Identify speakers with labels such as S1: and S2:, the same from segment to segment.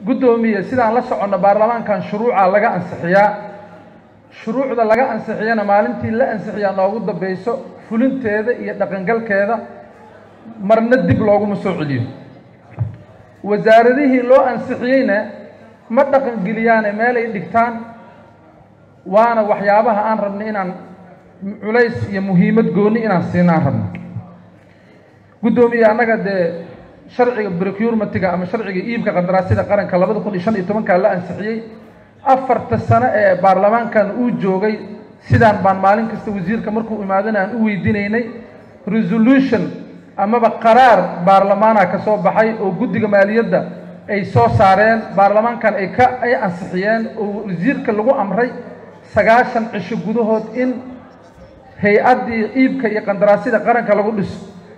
S1: guddoomiye sidaan la soconno baarlamaankan shuruuca laga ansixiyaa shuruucda laga ansixiyana maalintii la ansixiyaa noogu dambeyso fulinteeda iyo dhaqangalkeeda marna dib looguma soo celiyo wasaaradihii loo ansixiyeyna ma dhaqangeliyaane meelay dhigtaan waana waxyaabaha aan rabnay inaan culays iyo muhiimad gooni inaan siino aan rabno guddoomiye annaga dee sharciga procurementiga ama sharciga iibka qandaraasyada qaranka labada kun iyo shan iyo tobankaa la ansixiyey afarta sano ee baarlamaankan uu joogay sidaan baan maalin kasta wasiirka markuu imaadana aan u weydiinaynay resolution amaba qaraar baarlamaana ka soo baxay oo guddiga maaliyadda ay soo saareen baarlamaankan ay ka ay ansixiyeen oo wasiirka lagu amray sagaashan cisho gudahood in hay-addii iibka iyo qandaraasyada qaranka lagu dhiso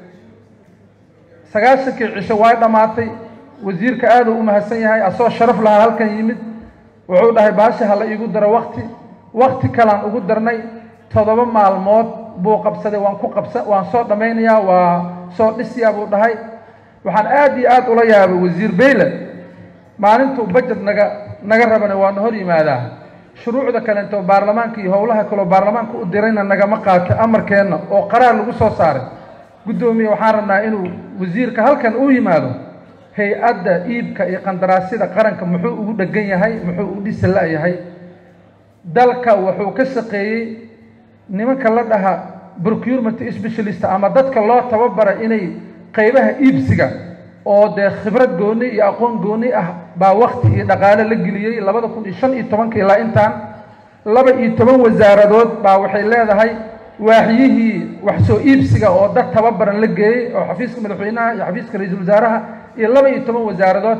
S1: sagaashankii cisho way dhammaatay wasiirka aad uu u mahadsan yahay asoo sharaf lahaa halkan yimid wuxuu dhahay baasha ha la iigu daro wakti wakti kalaan ugu darnay toddoba maalmood buu qabsaday waan ku qabsa waan soo dhammaynayaa waa soo dhisiyaa buu dhahay waxaan aad iyo aad ula yaabay wasiir bayle maalintuu bajet naga naga rabana waana hor yimaadaa shuruucda kaleento baarlamaanka iyo howlaha kaloo baarlamaanka u dirayna nagama qaatay amarkeenna oo qaraar lagu soo saaray guddoomiye waxaan rabnaa inuu wasiirka halkan uu yimaado hay-adda iibka iyo qandaraasyada qaranka muxuu ugu dhegan yahay muxuu u dhisi la-yahay dalka wuxuu ka shaqeeyey nimanka la dhaha procurement specialist ama dadka loo tababaray inay qaybaha iibsiga oo dee khibrad gooni iyo aqoon gooni ah baa wakti iyo dhaqaale la geliyey labada kun iyo shan iyo tobanka ilaa intaan laba iyo toban wasaaradood baa waxay leedahay waaxyihii wax soo iibsiga oo dad tababaran la geeyey oo xafiiska madaxweynaha iyo xafiiska ra-iisul wasaaraha iyo laba iyo toban wasaaradood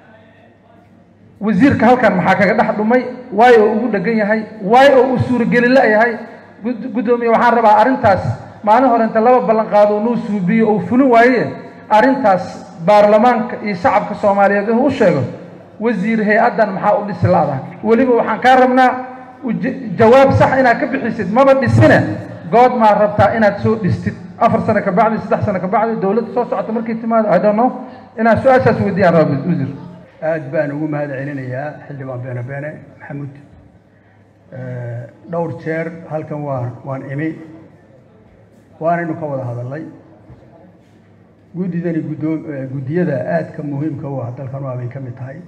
S1: wasiirka halkan maxaa kaga dhex dhumay waay oo ugu dhegan yahay waay oo uu suurogeli la-yahay guddoomiye waxaan rabaa arrintaas maalin hore inta laba ballan qaado nuu suubiyo ou fulin waaye arrintaas baarlamaanka iyo shacabka soomaaliyeed inuu u sheego wasiir hay-addan maxaa u dhisi la-da weliba waxaan kaa rabnaa jawaab sax inaad ka bixisid maba dhisine good maa rabtaa inaad soo dhistid afar sano ka bacdi saddex sano ka bacdi dowladda soo socota markay timaado i don't know inaad su-aashaas weydiyaan raba wasiir
S2: aad baan ugu mahad celinayaa xildhibaan beene beene maxamuud dhowr jeer halkan waan waan imi waanaynu ka wada hadalnay guddidani guddoom guddiyada aadka muhiimka u ah dalkan waa bay ka mid tahay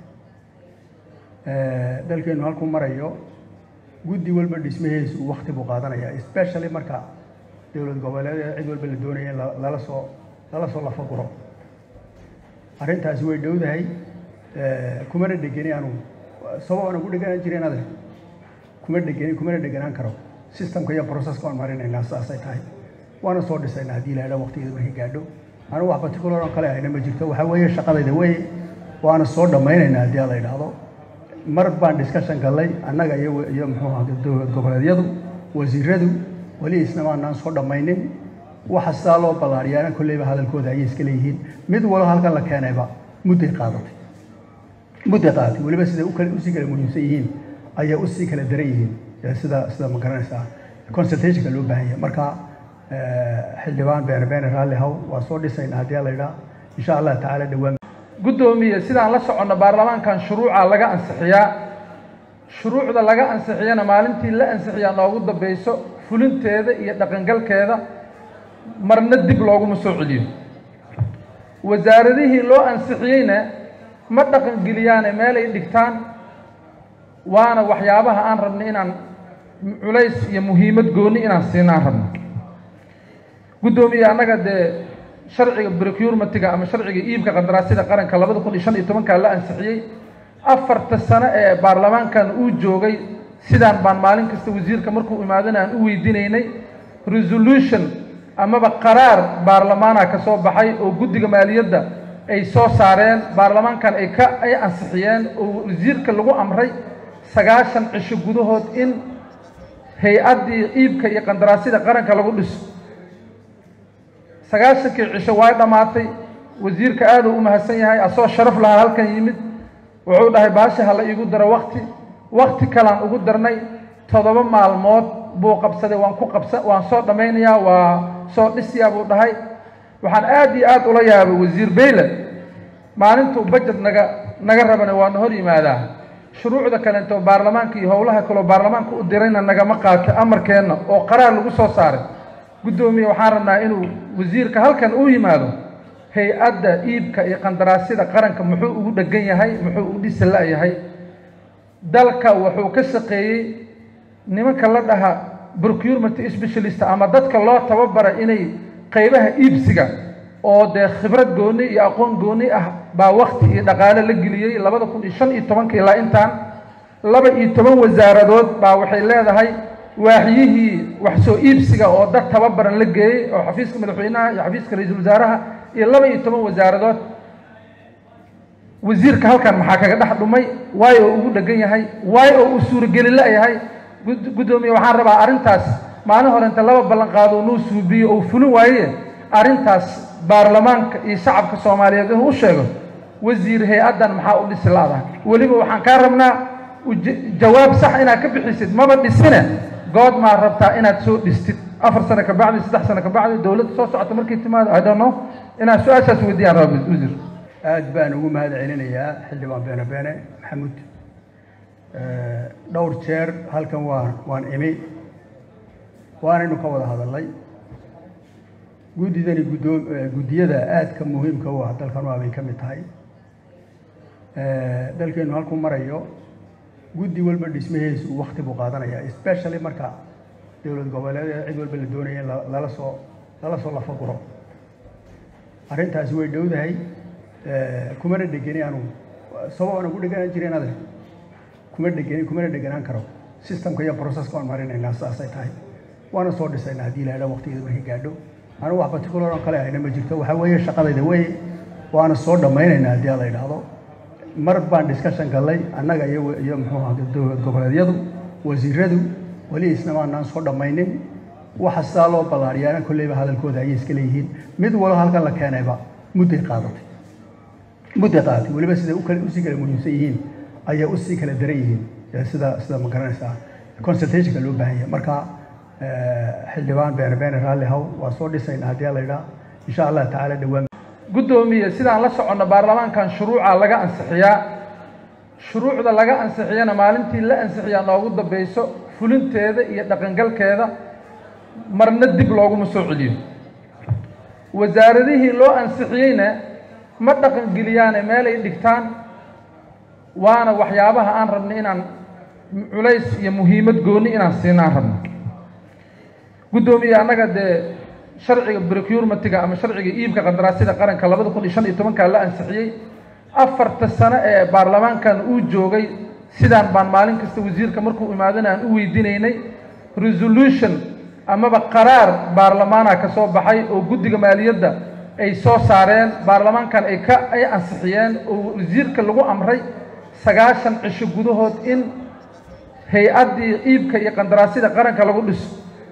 S2: dalkeenu halkuu marayo guddi walba dhismaheesu wakti buu qaadanaya especially marka dowlad goboleed cid walba la doonaya in lala soo lala soo lafaguro arrintaasi way dhowdahay kumana dhegeni anugu sabab aan ugu dheganaan jirin ade kuma dhegeni kumana dheganaan karo systemka iyo processka aan marinaynaa saasay tahay waana soo dhisaynaa haddii ilaha waqtigeeda markay gaadho anigu wax particular oo kale ahayna ma jirto waxaa weeye shaqadayda wey waana soo dhammaynaynaa haddii la yidhaahdo mar baan discussion gallay annaga iyo iyo muxuu ahaa dowlad goboleedyadu wasiiradu weli isna maanaan soo dhammaynin waxa sidaa loo ballaariyaana kolleyba hadalkooda ayay iska leeyihiin mid walo halkan la keenayba mudday qaadatay mudday qaadatay weliba siday ukale usii kala muhiimsan yihiin ayay usii kala daran yihiin sida sida ma garanaysaa consultationka loo baahan yahay marka xildhibaan beene beene raalli haw waa soo dhisaynaa haddii la yidhaha insha allah tacaala dhowaan
S1: guddoomiye sidaan la soconno baarlamaankan shuruuca laga ansixiyaa shuruucda laga ansixiyana maalintii la ansixiyaa noogu dambeyso fulinteeda iyo dhaqangalkeeda marna dib looguma soo celiyo wasaaradihii loo ansixiyeyna ma dhaqangeliyaane meelay dhigtaan waana waxyaabaha aan rabnay inaan culays iyo muhiimad gooni inaan siino aan rabno guddoomiye annaga dee sharciga procurementiga ama sharciga iibka qandaraasyada qaranka labada kun iyo shan iyo tobankaa la ansixiyey afarta sano ee baarlamaankan uu joogay sidaan baan maalin kasta wasiirka markuu imaadana aan u weydiinaynay resolution amaba qaraar baarlamaana ka soo baxay oo guddiga maaliyadda ay soo saareen baarlamaankan ay ka ay ansixiyeen oo wasiirka lagu amray sagaashan cisho gudahood in hay-addii iibka iyo qandaraasyada qaranka lagu dhiso sagaashankii cisho way dhammaatay wasiirka aad uu u mahadsan yahay asoo sharaf lahaa halkan yimid wuxuu dhahay baasha ha la iigu daro wakti wakti kalaan ugu darnay toddoba maalmood buu qabsaday waan ku qabsa waan soo dhammaynayaa waa soo dhisiyaa buu dhahay waxaan aad iyo aad ula yaabay wasiir bayle maalintuu bajet naga naga rabana waana hor yimaadaa shuruucda kaleento baarlamaanka iyo howlaha kaloo baarlamaanka u dirayna nagama qaato amarkeenna oo qaraar lagu soo saaray guddoomiye waxaan rabnaa inuu wasiirka halkan uu yimaado hay-adda iibka iyo qandaraasyada qaranka muxuu ugu dhegan yahay muxuu u dhisi la-yahay dalka wuxuu ka shaqeeyey nimanka la dhaha procurement specialist ama dadka loo tababaray inay qeybaha iibsiga oo dee khibrad gooni iyo aqoon gooni ah baa wakti iyo dhaqaale la geliyey labada kun iyo shan iyo tobanka ilaa intaan laba iyo toban wasaaradood baa waxay leedahay waaxyihii wax soo iibsiga oo dad tababaran la geeyey oo xafiiska madaxweynaha iyo xafiiska ra-iisul wasaaraha iyo laba iyo toban wasaaradood wasiirka halkan maxaa kaga dhex dhumay waayo oo ugu dhegan yahay waayo oo uu suurogeli la-yahay guddoomiye waxaan rabaa arrintaas maalin hore inta laba ballan qaado nuu suubiyo ou fulin waaye arrintaas baarlamaanka iyo shacabka soomaaliyeed inuu u sheego wasiir hay-addan maxaa u dhisi la-da weliba waxaan kaa rabnaa jawaab sax inaad ka bixisid maba dhisine good maa rabtaa inaad soo dhistid afar sano ka bacdi saddex sano ka bacdi dowladda soo socota markay timaado i don't know inaad su-aashaas weydiyaan raba wasiir
S2: aad baan ugu mahad celinayaa xildhibaan beene beene maxamuud dhowr jeer halkan waan waan imi waanaynu ka wada hadalnay guddidani guddoom guddiyada aadka muhiimka u ah dalkan waa bay ka mid tahay dalkeenu halkuu marayo guddi walba dhismaheesu wakti buu qaadanaya especially marka dowlad goboleed cid walba la doonaya in lala soo lala soo lafaguro arrintaasi way dhowdahay kumana dhegeni anugu sabab aan ugu dheganaan jirin ade kuma dhegeni kumana dheganaan karo systemka iyo processka aan marinaynaa saasay tahay waana soo dhisaynaa haddii ilaha waqtigeeda markay gaadho anigu wax particular oo kale ahayna ma jirto waxaa weeye shaqadayda wey waana soo dhammaynaynaa haddii la yidhaahdo mar baan discussion gallay annaga iyo iyo muxuu ahaa dowlad goboleedyadu wasiiradu weli isna maanaan soo dhammaynin waxa sidaa loo ballaariyaana kolleyba hadalkooda ayay iska leeyihiin mid walo halkan la keenayba mudday qaadatay mudday qaadatay weliba siday ukale usii kala muhiimsan yihiin ayay usii kala daran yihiin sida sida ma garanaysaa consultationka loo baahan yahay marka xildhibaan beene beene raalli haw waa soo dhisaynaa haddii la yidhaha insha allah tacaala dhowaan
S1: guddoomiye sidaan la soconno baarlamaankan shuruuca laga ansixiyaa shuruucda laga ansixiyana maalintii la ansixiyaa noogu dambayso fulinteeda iyo dhaqangalkeeda marna dib looguma soo celiyo wasaaradihii loo ansixiyeyna ma dhaqangeliyaane meelay dhigtaan waana waxyaabaha aan rabnay inaan culays iyo muhiimad gooni inaan siino aan rabno guddoomiye annaga dee sharciga procurementiga ama sharciga iibka qandaraasyada qaranka labada kun iyo shan iyo tobankaa la ansixiyey afarta sano ee baarlamaankan uu joogay sidaan baan maalin kasta wasiirka markuu imaadana aan u weydiinaynay resolution amaba qaraar baarlamaana ka soo baxay oo guddiga maaliyadda ay soo saareen baarlamaankan ay ka ay ansixiyeen oo wasiirka lagu amray sagaashan cisho gudahood in hay-addii iibka iyo qandaraasyada qaranka lagu dhiso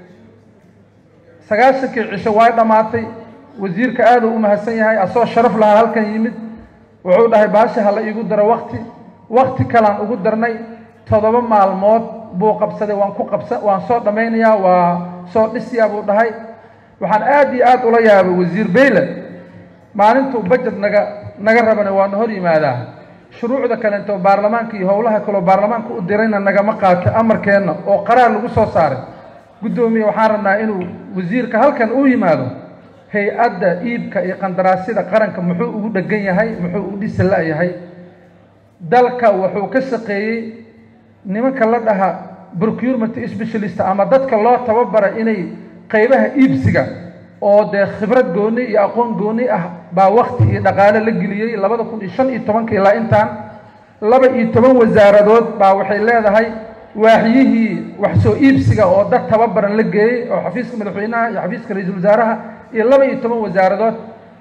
S1: sagaashankii cisho way dhammaatay wasiirka aada u mahadsan yahay asoo sharaf lahaa halkan yimid wuxuu dhahay baasha ha la iigu daro wakti wakti kalaan ugu darnay toddoba maalmood buu qabsaday waan ku qabsa waan soo dhammaynayaa waa soo dhisiyaa buu dhahay waxaan aada iyo aada ula yaabay wasiir bayle maalintuu bajet naga naga rabana waana hor yimaadaa shuruucda kaleento baarlamaanka iyo howlaha kaloo baarlamaanka u dirayna nagama qaato amarkeenna oo qaraar lagu soo saaray guddoomiye waxaan rabnaa inuu wasiirka halkan uu yimaado hay-adda iibka iyo qandaraasyada qaranka muxuu ugu dhegan yahay muxuu u dhisi la-yahay dalka wuxuu ka shaqeeyey nimanka la dhaha procurement specialist ama dadka loo tababaray inay qeybaha iibsiga oo dee khibrad gooni iyo aqoon gooni ah baa wakti iyo dhaqaale la geliyey labada kun iyo shan iyo tobanka ilaa intaan laba iyo toban wasaaradood baa waxay leedahay waaxyihii wax soo iibsiga oo dad tababaran la geeyey oo xafiiska madaxweynaha iyo xafiiska ra-iisul wasaaraha iyo laba iyo toban wasaaradood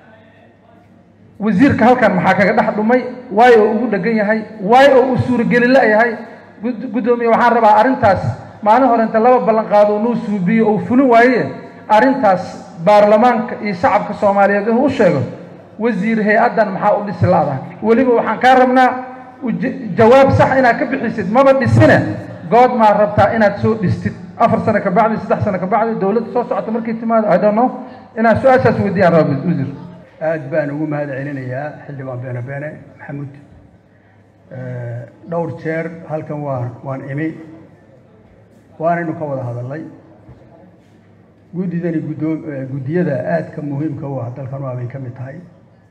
S1: wasiirka halkan maxaa kaga dhex dhumay waayo oo ugu dhegan yahay waayo oo uu suurogeli la-yahay guddoomiye waxaan rabaa arrintaas maalin hore inta laba ballan qaado nuu suubiyo ou fulin waaye arrintaas baarlamaanka iyo shacabka soomaaliyeed inuu u sheego wasiir hay-addan maxaa u dhisi la-da weliba waxaan kaa rabnaa jawaab sax inaad ka bixisid maba dhisine good maa rabtaa inaad soo dhistid afar sano ka bacdi saddex sano ka bacdi dowladda soo socota markay timaado i don't know inaad su-aashaas weydiyaan raba wasiir
S2: aad baan ugu mahad celinayaa xildhibaan beene beene maxamuud dhowr jeer halkan waan waan imi waanaynu ka wada hadalnay guddidani guddoom guddiyada aadka muhiimka u ah dalkan waa bay ka mid tahay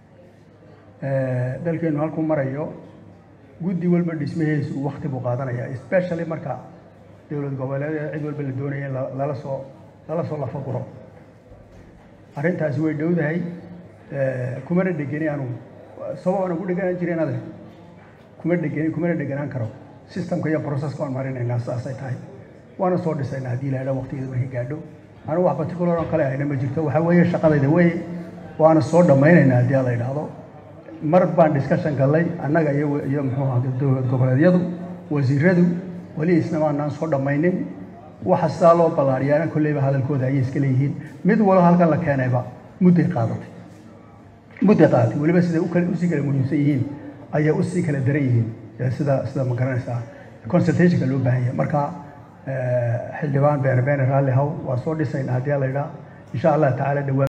S2: dalkeenu halkuu marayo guddi walba dhismaheesu wakti buu qaadanaya especially marka dowlad goboleed cid walba la doonaya in lala soo lala soo lafaguro arrintaasi way dhowdahay kumana dhegeni anugu sabab aan ugu dheganaan jirin ade kuma dhegeni kumana dheganaan karo systemka iyo processka aan marinaynaa saasay tahay waana soo dhisaynaa haddii ilaha waqtigeeda markay gaadho anigu wax particular oo kale ahayna ma jirto waxaa weeye shaqadayda wey waana soo dhammaynaynaa haddii la yidhaahdo mar baan discussion gallay annaga iyo iyo muxuu ahaa dowlad goboleedyadu wasiiradu weli isna maanaan soo dhammaynin waxa sidaa loo ballaariyaana kolleyba hadalkooda ayay iska leeyihiin mid walo halkan la keenayba mudday qaadatay mudday qaadatay weliba siday ukale usii kala muhiimsan yihiin ayay usii kala daran yihiin sida sida ma garanaysaa consultationka loo baahan yahay marka xildhibaan beene beene raalli haw waa soo dhisaynaa haddii la yidhaa insha allah tacaala dhawaa